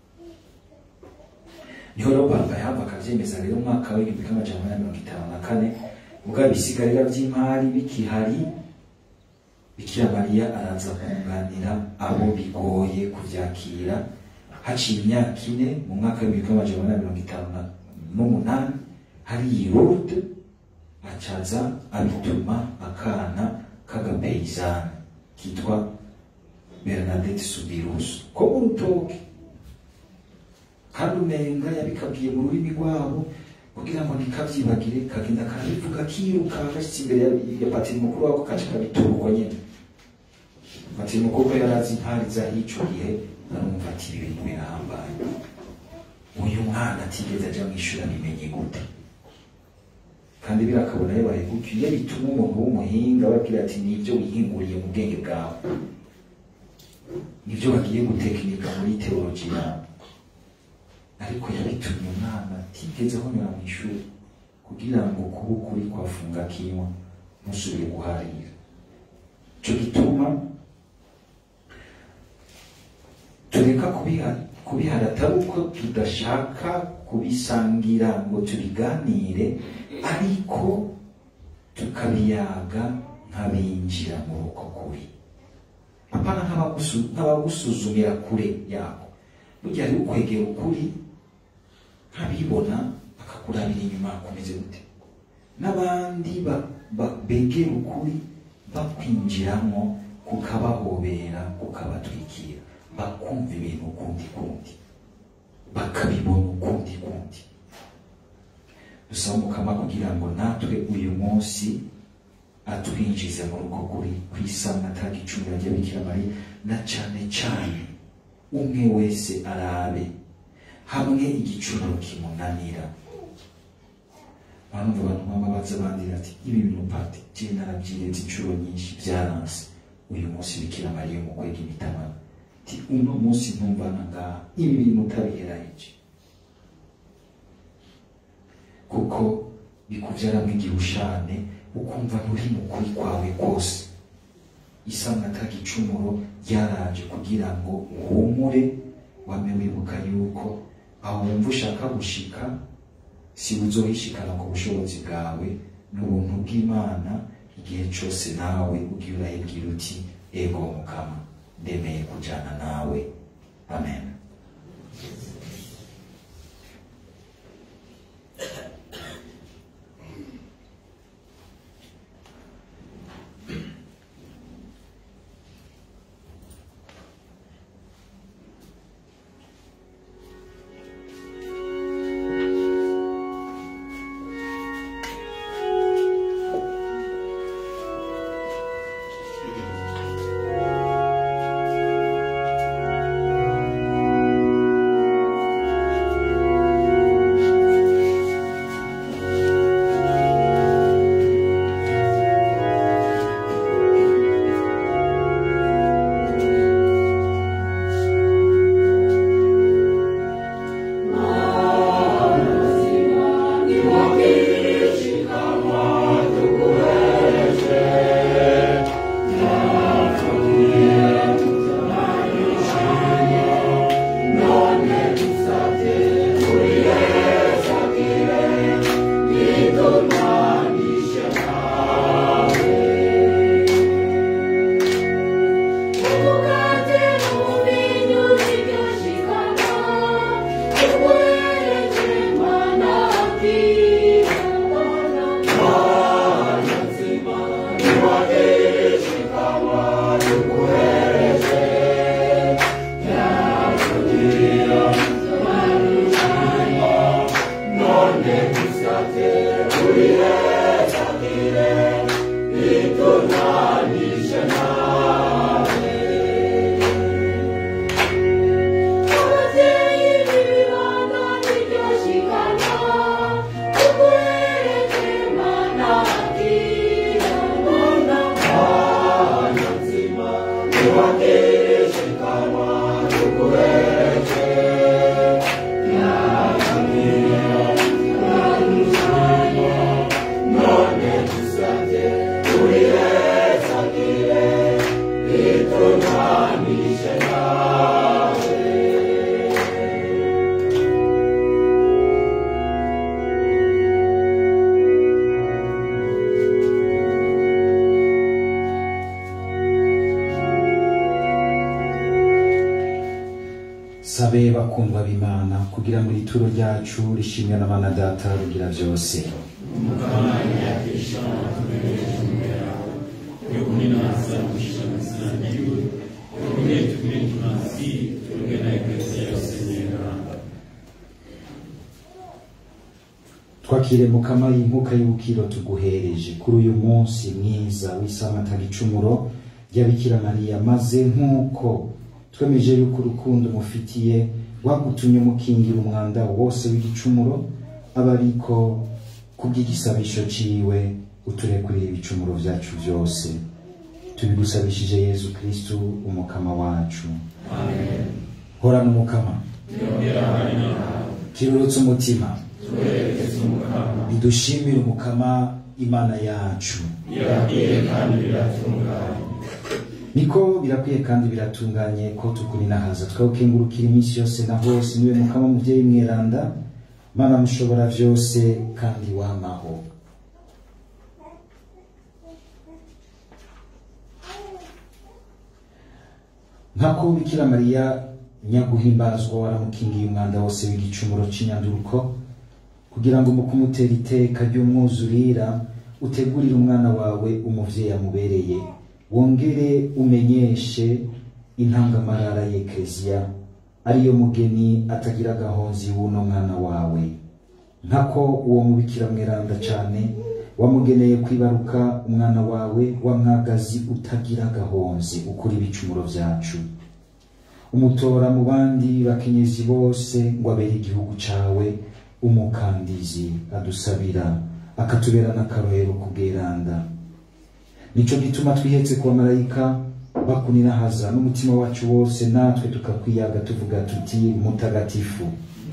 niho rero papa yahava akabyemeza rero umwaka w'igihumbi kimwe amajana umunani mirongo itanu na kane mugabo ibisigarira by'imari bikihari bikira mariya araza kunganira abo bigoye kubyakira haciye imyaka ine mu mwaka w'ibihumbi kimwe amajana umunani mirongo itanu na- n'umunani hari i Lourdes acaza abituma akana k'agapeyizani kitwa bernadette subirus ko mu rutoke kandi umenga yabikabwiye mu rurimi rwabo kugira ngo ntikabyibagire kagenda karabivuga kiruka gashyitse imbere ya- ya patiri mukuru wako kaca kabitura uko nyene patiri mukuru ko yari azi intari z'ahico gihe arumva ati ibi bintu birahambaye uyu mwana atigeze aja mu ishuri abimenye gute kandi birakabona yabaye gutyo iyo bituma umuntu w'umuhinga babwira ati nibyo wihinguriye mu bwenge bwawe nibyo bagiye gutekinika muri teoloji yawe ariko yabitumye umwana atigeze ahonyora mu ishuri kugira ngo kuba ukuri kwafunga kinywa ntusubire guharira ico gituma tureka kubiha kubihara atari uko tudashaka kubisangira ngo tubiganire ariko tukabiyaga nk'abinjira muri uko kuri apana nk'abagusu- nk'abagusuzumira kure yako burya ari ukwegera ukuri nk'abibona bakakurabira inyuma kumeze gute n'abandi ba- ba- begera ukuri bakwinjiramo kukabahobera kukabatwikira bakumva ibintu ukundi kundi bakabibona ukundi kundi dusaba umukama kugira ngo natwe uyu munsi atwinjize muri uko kuri kwisanga atanga icumbi rya bikira mariya na cane cane umwe wese arabe hamwe igicumuro kimunanira banumva abantu baba baza bandira ati ibi bintu pati je narabyiretse inshuro nyinshi byaranse uyu munsi bikira mariya mu kwega imitamana ti uno munsi ntumvana ngaha ibi bintu utabiheraheje kuko bikuvyaramo igihushane ukumva nturi mu kuri kwawe kose isanga atagicumuro ryaraje kugira ngo uhumure wame wibuka yuko aho wumva ushaka gushika si uzohishikana ku bushobozi bwawe n'ubuntu bw'imana igihe cose nawe ugira urahibwira uti ego mukama ndemeye kujana nawe amen sabe bakundwa b'imana kugira ngo ituro ryacu rishimwe n'abana data rugira byose Mukama yagisha twakire mukama y'inkuka y'ubukiro tuguhereje kuri uyu munsi mwiza w'isamata gicumuro ry'abikira mariya maze nk'uko twemeje yuko urukundo mufitiye rwagutumye mukingira umwanda wose w'igicumuro aba ariko kubw'igisabisho ciwe uturekurire ibicumuro vyacu vyose tubigusabishije yezu kristu umukama wacu horana umukama kirurutse umutima bidushimire umukama imana yacu niko birakwiye kandi biratunganye ko tukuninahaza twawukengurukira iminsi yose na hose niwe mukama muvyeyi mweranda mana mushobora vyose kandi wamaho nkako bikira mariya nyaguhimbazwa waramukingiye umwanda wose w'igicumuro c'inyanduruko kugira ngo mu kumutera iteka ry'umwuzurira utegurire umwana wawe umuvyeyi amubereye wongere umenyeshe intangamarara y'ekleziya ariyo mugeni atagira agahonzi w'uno mwana wawe nkako uwo mubikira mweranda cane wamugeneye kwibaruka umwana wawe wamwagazi utagira agahonzi ukura ibicumuro vyacu umutora mu bandi bakenyezi bose ngo abere igihugu cawe umukandizi adusabira akatubera n'akarorero kubweranda nico gituma twihetse ku bamarayika bakunirahaza n'umutima wacu wose natwe tukakwiyaga tuvuga tuti mutagatifu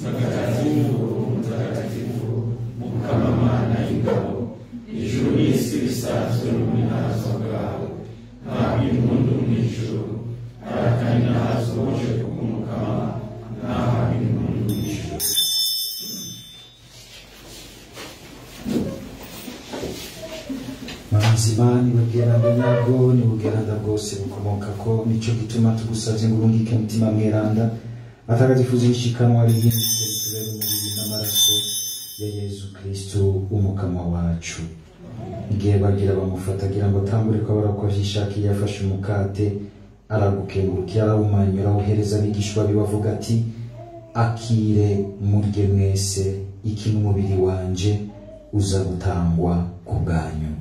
mazima nibubweranda nyabwo nibubweranda bwose bukomoka ko nico gituma tugusavye ngo urungike mutima mweranda atagatifuza ishikanwa rihindutse ritubere umubiri n'amaraso ya yezu kristu umukama wacu igihe bagira bamufata agira ngo atambure ko abara ko avyishakiye yafashe umukate aragukengurukira arawumanyura awuhereza abigishwa be bavuga ati akire murye mwese iki n'umubiri wanje uza gutangwa ku bwanyu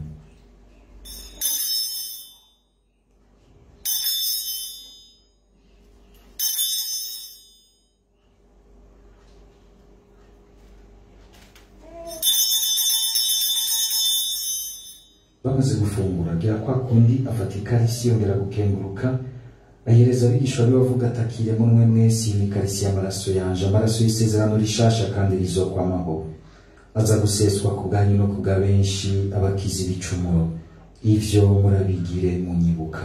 bamaze gufungura agira kwa kundi afata ikarisi yongera gukenguruka ahereza abigishwa be bavuga ati akire munwe mwese iyi ni ikarisi y'amaraso yanje amaraso y'isezerano rishasha kandi rizokwamaho aza guseswa ku bwanyu no ku bwa benshi abakiza ibicumuro ivyo murabigire munyibuka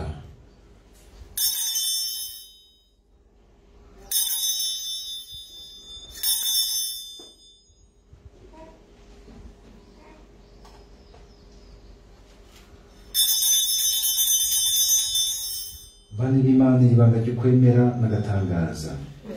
bane b'imana iri banga ryo kwemera n'agatangaza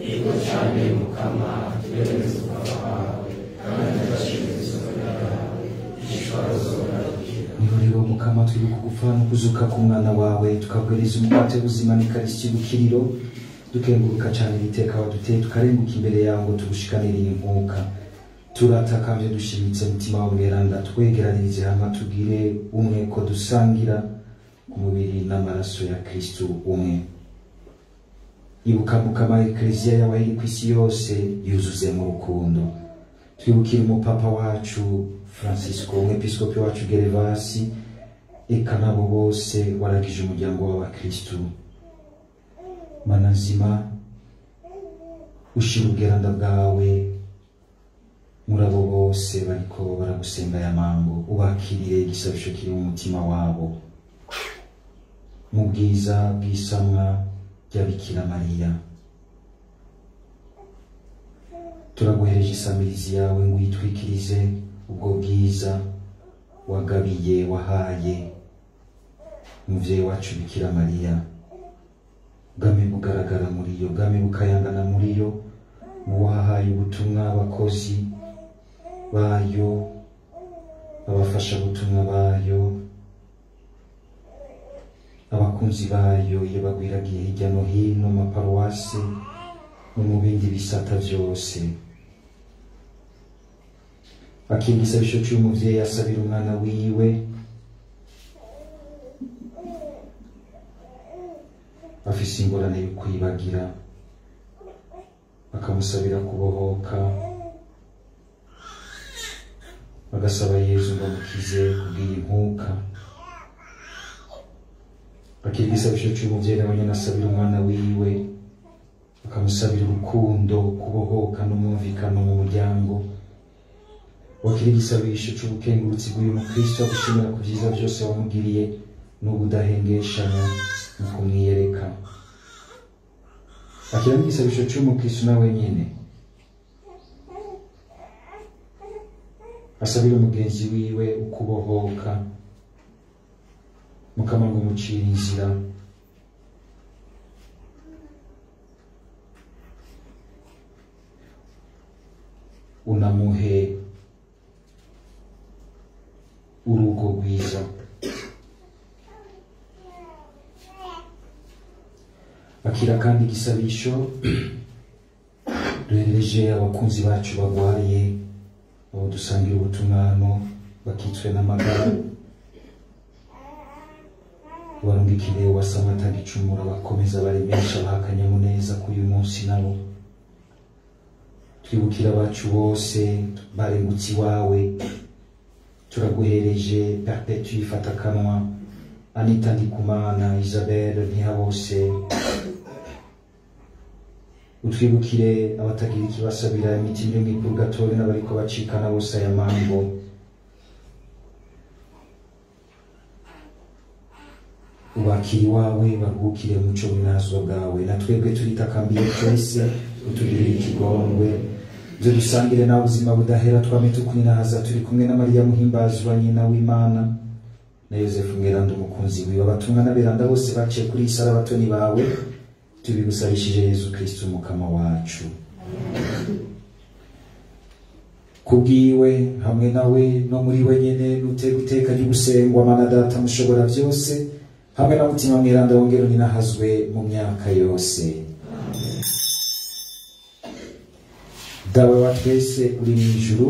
niho rero mukama twibuka gupfa no kuzuka k'umwana wawe tukabwiriza umukate w'ubuzima n'ikarisi y'ubukiriro dukenguruka cyane ibiteka waduteye tukarenguka imbere yawe ngo tugushikanire iyi nkuka turatakambye dushimitse mutima wa mweranda twegeranirize hamwe tugire umwe ko dusangira ku mubiri n'amaraso ya kristu umwe ibuka mukama ekleziya yawe iri ku isi yose yuzuze mu rukundo twibukire umupapa wacu francisco umwepiskopi wacu gerevasi eka nabo bose waragije umuryango w'abakristu manazima ushira ubweranda bwawe muri abo bose bariko baragusenga ya mango ubakirire igisabisho kiri mu mutima wabo mu bwiza bw'isamwa rya bikira mariya turaguhereje isamirizi yawe ngo uyitwikirize ubwo bwiza wagabiye wahaye umuvyeyi wacu bikira mariya bwame bugaragara muri yo bwame bukayangana muri yo mu wahaye ubutumwa abakozi bayo abafashabutumwa bayo abakunzi bayo iyo bagwiragiye hirya no hino mu maparuwasi no mu bindi bisata byose akira igisabisho cy'umuvyeyi asabira umwana wiwe afise ingorane yo kwibagira bakamusabira kubohoka bagasaba yezu ngo amukize kubw'iyi nkuka akira igisabisho cy'umuvyeyi nawe nyene asabira umwana wiwe bakamusabira urukundo kubohoka n'umwumvikano mu muryango wakira igisabisho c'ubukengurutsi bw'uyu mukristo agushimira ku vyiza vyose wamugiriye n'ubudahengeshanya mu kumwiyereka akira n'igisabisho c'umukristo nawe nyene asabira umugenzi wiwe ukubohoka mukama ngo umucire inzira unamuhe urugo rwiza akira kandi igisabisho duhereje abakunzi bacu bagwaye abo dusangira ubutumwano bakitswe n'amagara barungikire wasamata gicumura bakomeza baremesha baha akanyamuneza k'uyu munsi nabo twibukira abacu bose barengutse iwawe turaguhereje perpetu ifata akanwa anita ndikumana isabelle ntihabose utwibukire abatagira ikibasabira imitima iri mu ipurgatori n'abariko bacikana bose aya mango ubakira iwawe baruhukire mu muco w'inazwa bwawe na twebwe turitakambiye twese utugirire ikigongwe ibyo dusangire nawe ubuzima budahera twame tukwinahaza turi kumwe na mariya muhimbazwa nyina w'imana na yosefu mweranda umukunzi wiwe abatumwa n'aberanda bose baciye kuri iyi sara abatoni bawe tubigusabishije yezu kristo umukama wacu kubwiwe hamwe nawe no muri we nyene nutega iteka ry'ugusengwa mana data mushobora byose hamwe na mutima mweranda wongera uninahazwe mu myaka yose dawe wa twese uri mu ijuru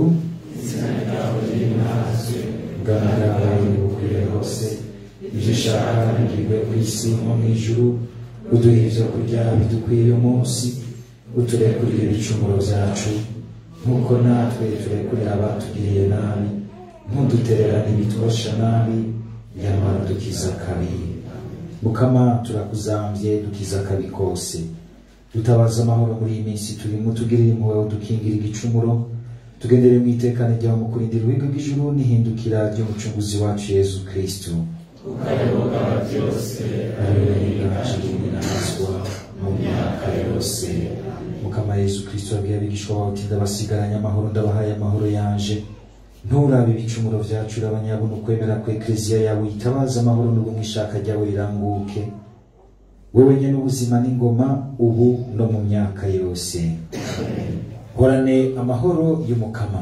bwana bwawe bukwire hose ibyo ushaka bigirwe ku isi nko mu ijuru uduhe ibyo kurya bidukwiye uyu munsi uturekurire ibicumuro byacu nk'uko natwe turekurira abatugiriye nabi ntudutererane ibitwosha nabi nyamara dukiza kabi mukama turakuzambye dukiza kabi kose dutabaza amahoro muri iyi minsi turimo tugirire impuhwe udukingire igicumuro tugendere mu itekane ryawe mu kurindira uwiga bw'ijuru n'ihindukira ry'umucunguzi wacu yezu kristo ukayoboka byose ariwe yiganje n'inazwa mu myaka yose mukama yezu kristo yabwiye abigishwa bawe uti ndabasigaranye amahoro ndabahaye amahoro yanje nturabe ibicumuro byacu urabanyabona ukwemera ku ekleziya yawe uyitabaza amahoro n'ubumwe ishaka ryawe riranguke wewe nyene ubuzima n'ingoma ubu no mu myaka yose horane amahoro y'umukama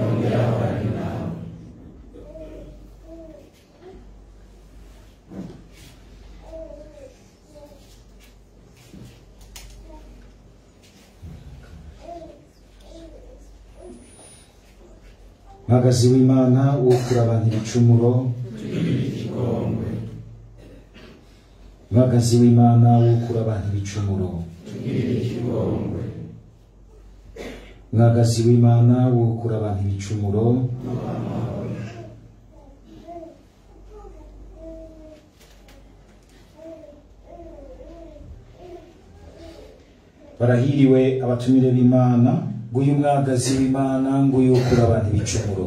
mpagazi w'imana wokura abantu ibicumuro mpagazi w'imana wokura abantu ibicumuro mwagazi w'imana wokura abantu ibicumuro barahiriwe abatumire b'imana nguyu mwagazi w'imana nguyu ukura abantu ibicumuro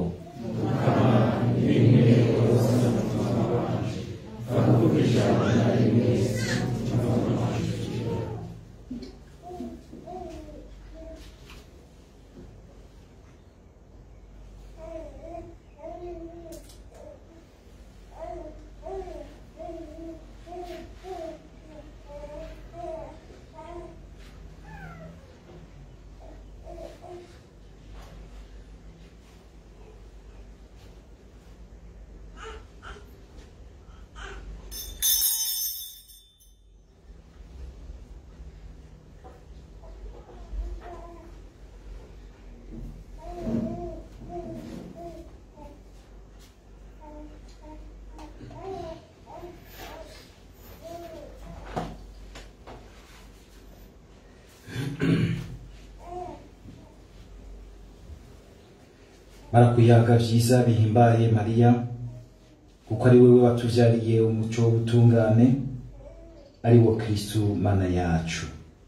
barakuyaga vyiza bihimbaye mariya kuko ari wewe watuvyariye umuco w'ubutungane ari wo kristu mana yacu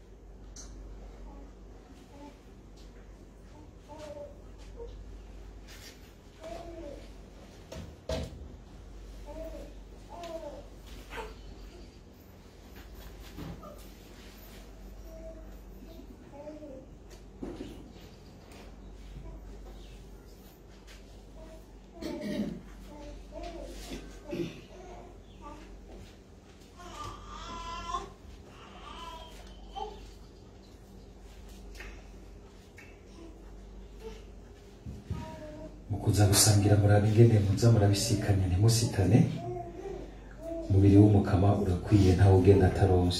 mu kuza gusangira muraba ingene muza murabisikanya ntimusitane umubiri w'umukama urakwiye ntawe ugenda ataronse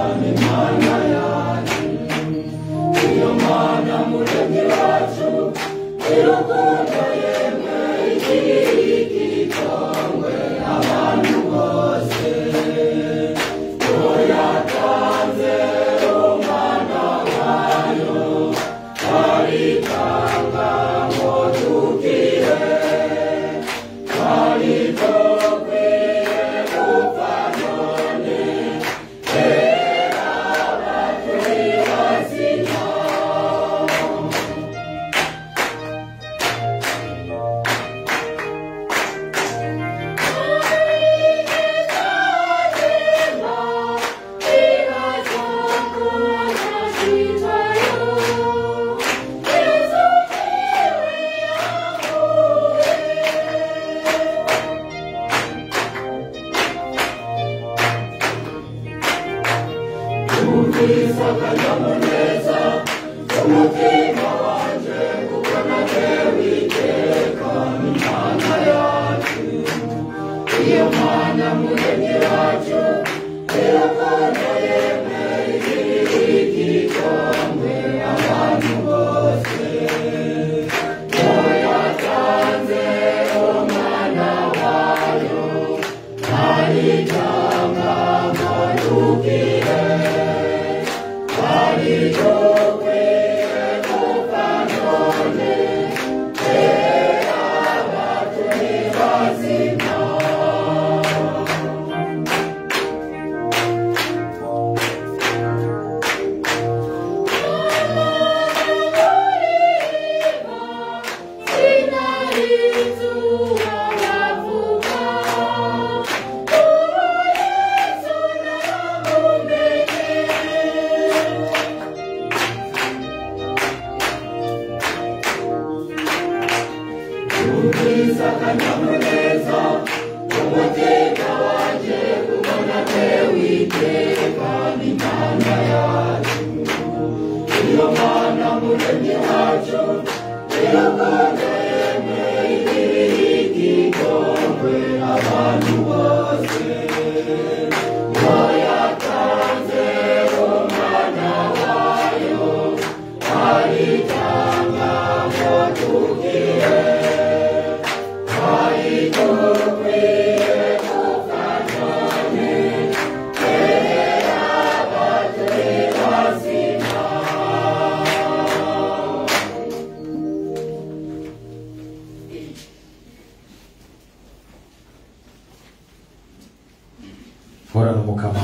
horana umukama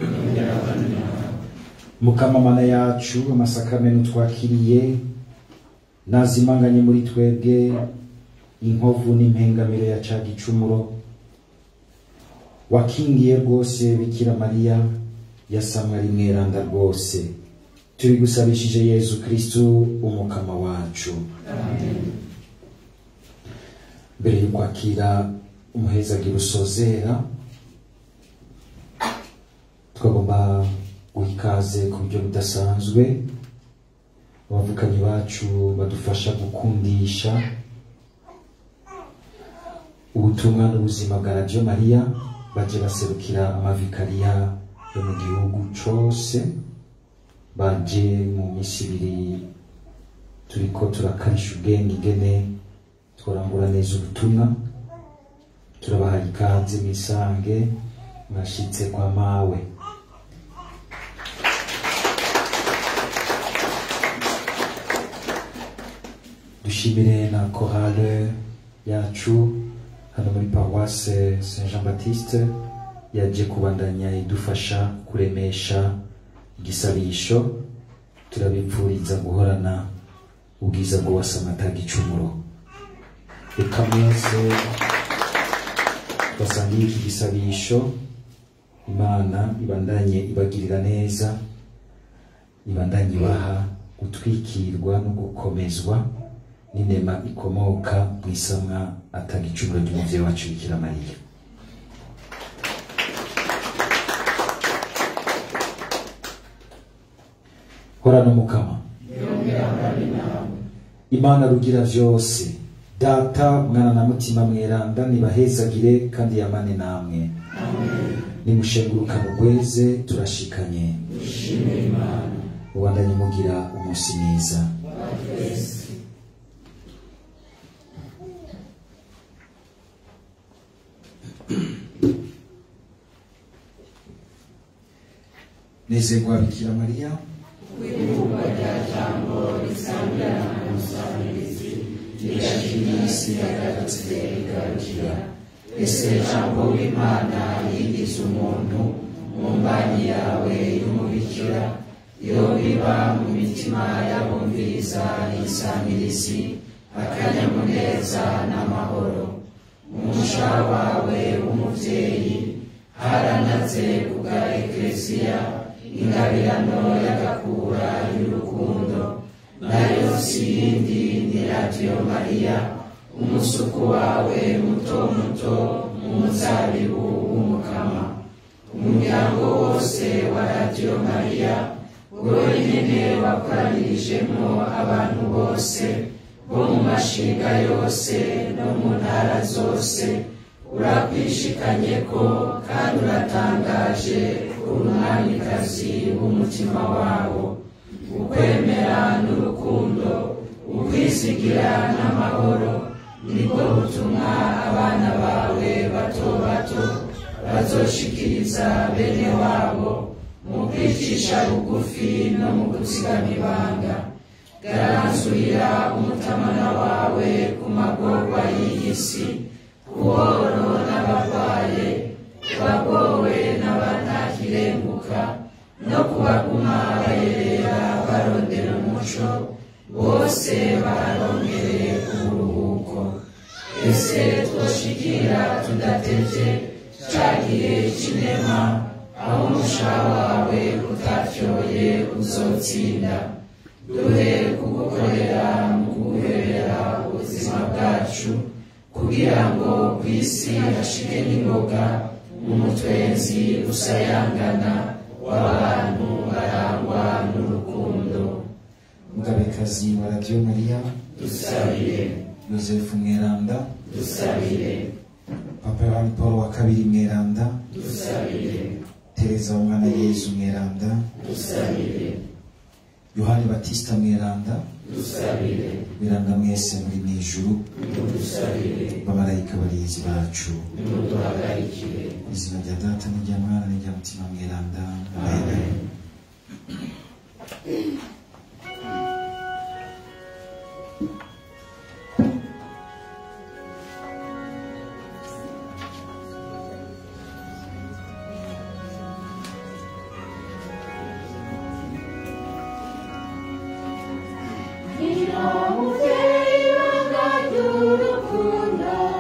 mukama mana yacu amasakamento twakiriye nazimanganye muri twebwe inkovu n'impengamiro ya ca gicumuro wakingiye rwose bikira mariya yasamwa ari mweranda rwose tubigusabishije yezu kristu umukama wacu mbere yo kwakira umuhezagiro usozera twagomba guha ikaze ku buryo budasanzwe abavukanyi bacu badufasha gukundisha ubutumwa n'ubuzima bwa radiyo mariya baje baserukira amavikariya yo mu gihugu cose baje mu minsi ibiri turiko turakarisha ubwenge ingene twarangura neza ubutumwa turabaha ikaze mwisange mwashitse kwa mawe dushimire na korale yacu hano muri paroisse saint jean baptiste yaje kubandanya idufasha kuremesha igisabisho turabipfuriza guhorana ubwiza bwo wasamataga icumuro reka mwese basangiye iki gisabisho imana ibandanye ibagirira neza ibandanye ibaha gutwikirwa no gukomezwa n'inema ikomoka mu isamwa ataga icumuro ry'umuvyeyi wacu bikira mariya horana umukama imana rugira vyose data mwana na mutima mweranda nibahezagire kandi yamane namwe nimushenguruka mugweze turashikanye mubandanye mugira umunsi mwiza nezerwa bikira mariya isi yagarutse igarukira ese jambo w'imana yigize umuntu mu mbanyi yawe y'umubikira iyo biba mu mitima y'abumviriza isamirizi akanyamuneza n'amahoro umusha wawe w'umubyeyi haranaze kubwa ekleziya ingabirano y'agakura y'urukundo nayo si yindi ni radiyo mariya umusuku wawe muto muto mu muzabibu w'umukama umuryango wose wa radiyo mariya wowe nyine wakoranirijemo abantu bose bo mu mashinga yose no mu ntara zose urakwishikanye ko kandi uratangaje uri umwamikazi w'umutima wabo ukwemera n'urukundo ukwizigira n'amahoro nibwo butumwa abana bawe bato bato bazoshikiriza bene wabo mu kwicisha bugufi no mu gutsigama ibanga garanzurira umutamana wawe ku magorwa y'iyi si kuworo n'abarwaye kubagowe n'abanakirenguka no kubaguma bayerera barondera umuco bose barongereye ku buruhuko ese twoshikira tudatevye ca gihe c'inema aho umusha wawe utafyoye uzotsinda duhe kugukorera mu kuguherera ubuzima bwacu kugira ngo ku isi hashike n'ingoga umutwenzi usayangana w'abantu barangwa n'urukundo mugabekazi wa radiyo mariya dusabire yosefu mweranda dusabire papa yohani paul wa kabiri mweranda dusabire tereza w'umwana yezu mweranda dusabire yohani batisita mweranda dusabire mweranda mwese muri mu ijuru dusabire bamarayika barinzi bacu muduhagarikire izina rya data n'irya mwana n'irya mutima mweranda amen Gira umubyeyi ibanga ry'urukundo